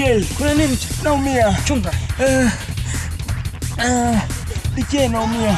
DJ, Kuna nini? naumia. Chunga. Eh, eh, DJ naumia.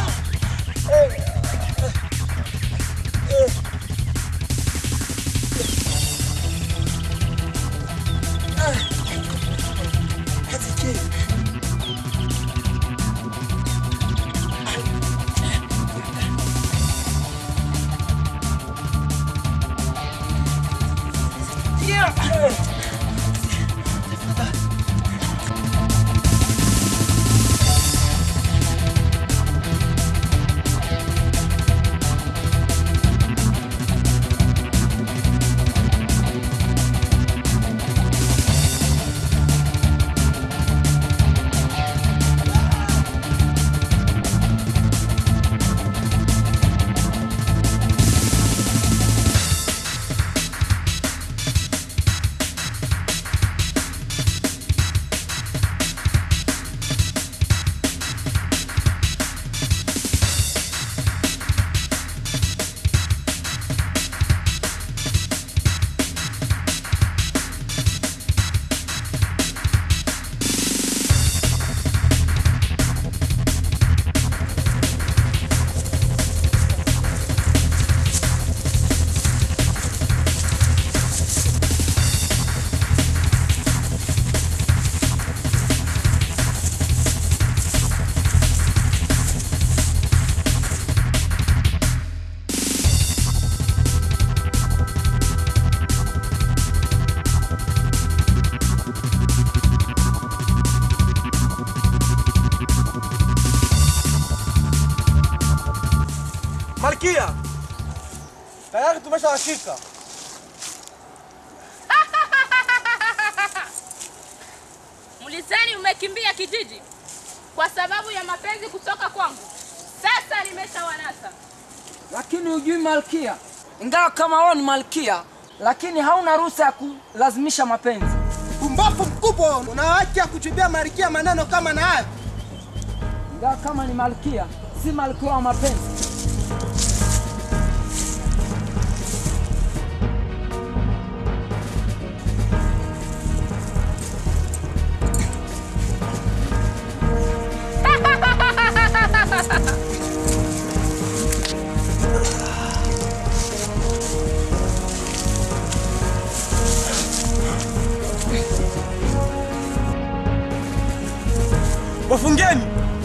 Malkia, tayari tumeshawashika. Mlizani umekimbia kijiji kwa sababu ya mapenzi kutoka kwangu. Sasa nimeshawanasa. Lakini hujui malkia, ingawa kama wewe ni malkia, lakini hauna ruhusa ya kulazimisha mapenzi. Pumbafu mkubwa, una haki ya kujibia Malkia maneno kama na haya. Ingawa kama ni malkia, si malkia wa mapenzi. Wafungeni.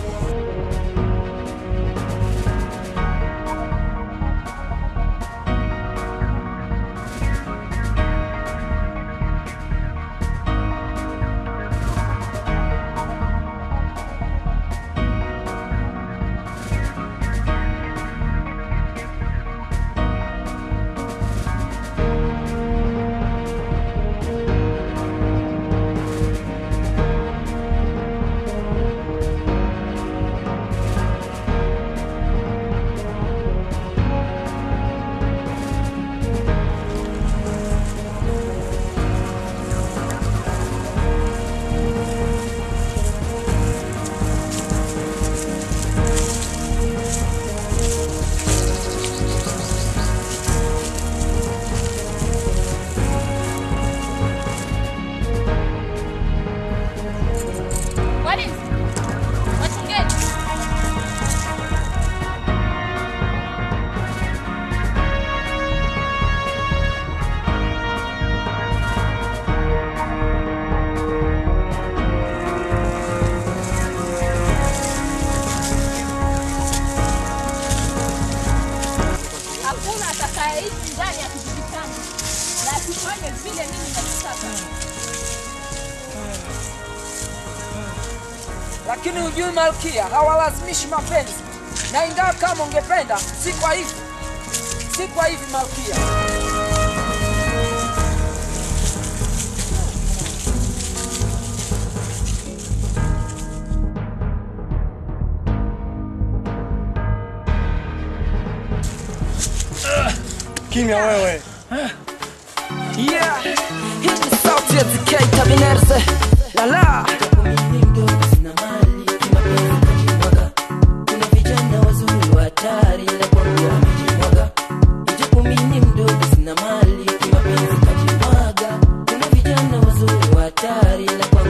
Walinzi, wachungeni. Hakuna atakayeishi ndani ya kijiji changu na asifanye vile mimi nachotaka. Lakini hujui malkia, hawalazimishi mapenzi, na ingawa kama ungependa, si kwa hivi, si kwa hivi malkia. Kimya wewe. Yeah, hii ni sauti ya TK Kabinerse. La la. Kuna vijana wazuri wa hatari ila kwangu wamejimwaga. Ijapo mimi ni mdogo sina mali kimapenzi kajimwaga. Kuna vijana wazuri wa hatari ila kwangu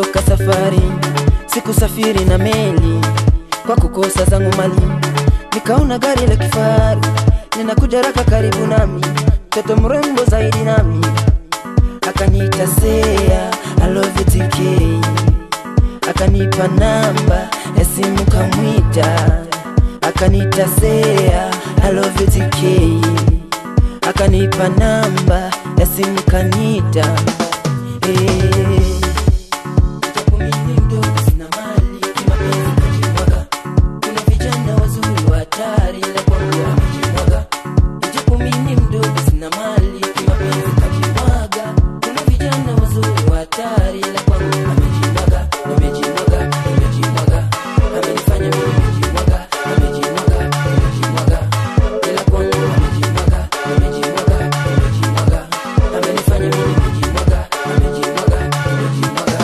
nilipotoka safari sikusafiri na meli kwa kukosa zangu mali nikaona gari la kifahari ninakuja raka karibu nami mtoto mrembo zaidi nami akaniita sea I love you TK akanipa namba ya simu kamwita akaniita sea I love you TK akanipa namba ya simu kanita hey. Japo mimi mdogo sina mali, kimapenzi kajimwaga. Kuna vijana wazuri wa hatari, ila kwangu wamejimwaga. Japo mimi mdogo sina mali, kimapenzi kajimwaga. Kuna vijana wazuri wa hatari, ila kwangu wamejimwaga. Nimejimwaga, nimejimwaga. Amenifanya mimi nimejimwaga, nimejimwaga, nimejimwaga. Ila kwangu wamejimwaga, nimejimwaga, nimejimwaga. Amenifanya mimi nimejimwaga, nimejimwaga, nimejimwaga.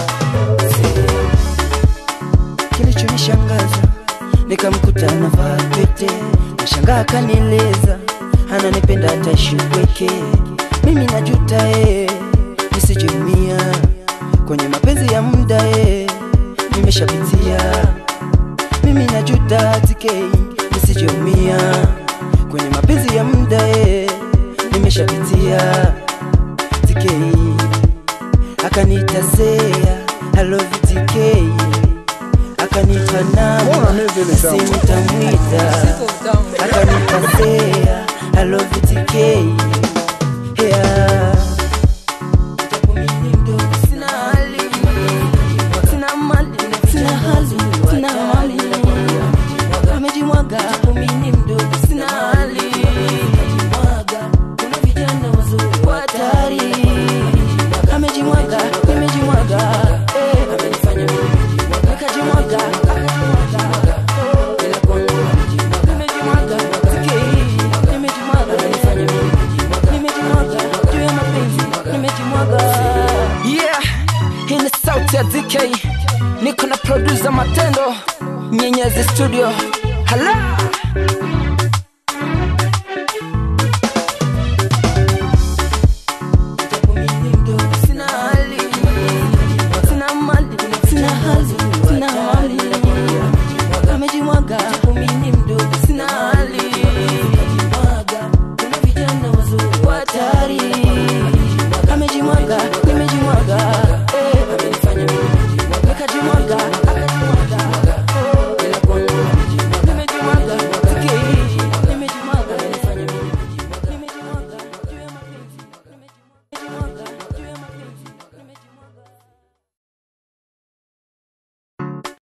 Kilichonishangaza nikamkuta anavaa pete, nashangaa akanieleza ananipenda hata shubweke. Mimi najuta eh, nisijumia kwenye mapenzi ya muda eh, nimeshapitia. Mimi najuta TK, nisijumia kwenye mapenzi ya muda eh, nimeshapitia. TK akaniita sea I love you TK akanipa namba simu tamwita akanipa sea I love you TK yeah. Japo mimi mdogo sina hali, sina mali, sina hali, sina mali. Amejimwaga. Japo mimi mdogo sina hali, kuna vijana wazuri wa hatari. Amejimwaga, nimejimwaga, eh. Amenifanya mimi nimejimwaga, nikajimwaga, akajimwaga. Ila kwangu amejimwaga, nimejimwaga, TK, nimejimwaga. Amenifanya mimi nimejimwaga, nimejimwaga, juu ya mapenzi, nimejimwaga. Yeah, hii ni sauti ya DK, niko na producer Matendo Nyenyezi Studio. Hala! Japo mimi mdogo sina hali, sina mali, sina hali, sina mali. Amejimwaga. Japo mimi mdogo sina hali, kuna vijana wazuri wa hatari. Amejimwaga, nimejimwaga, eh. Nikajimwaga,